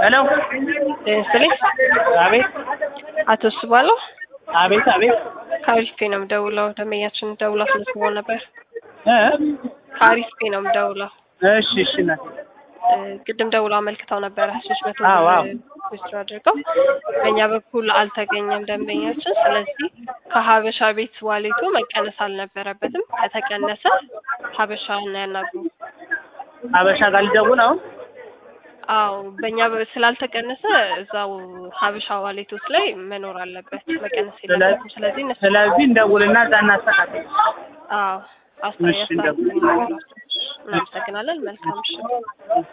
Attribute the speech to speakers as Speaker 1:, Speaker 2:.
Speaker 1: ሄሎ
Speaker 2: ስልኝ
Speaker 1: አቤት
Speaker 2: አቶ ስባለው
Speaker 1: አቤት አቤት
Speaker 2: ከአሪፍ ነው የምደውለው። ደንበኛችን ደውላ አስመዝግቦ ነበር።
Speaker 1: እ
Speaker 2: ከአሪፍ ነው የምደውለው።
Speaker 1: እሺ እሺ እናቴ
Speaker 2: እ ቅድም ደውላ አመልክተው ነበረ ሶስት መቶ
Speaker 1: አዎ፣ አዎ።
Speaker 2: ዊዝድሮ አድርገው በእኛ በኩል አልተገኘም ደንበኛችን። ስለዚህ ከሀበሻ ቤት ዋሌቱ መቀነስ አልነበረበትም። ከተቀነሰ ሀበሻ እና ያናግሩ።
Speaker 1: ሀበሻ ጋር ልደውል አሁን
Speaker 2: አዎ በእኛ በ- ስላልተቀነሰ እዛው ሀበሻ ዋሌቶች ላይ መኖር አለበት፣ መቀነስ የለበትም። ስለዚህ እነሱ
Speaker 1: ስለዚህ እንደውልና እዛ እናስተካክል
Speaker 2: አዎ
Speaker 1: እሺ፣ እንደው-
Speaker 2: አስተያየት እናመሰግናለን። መልካም ምሽት።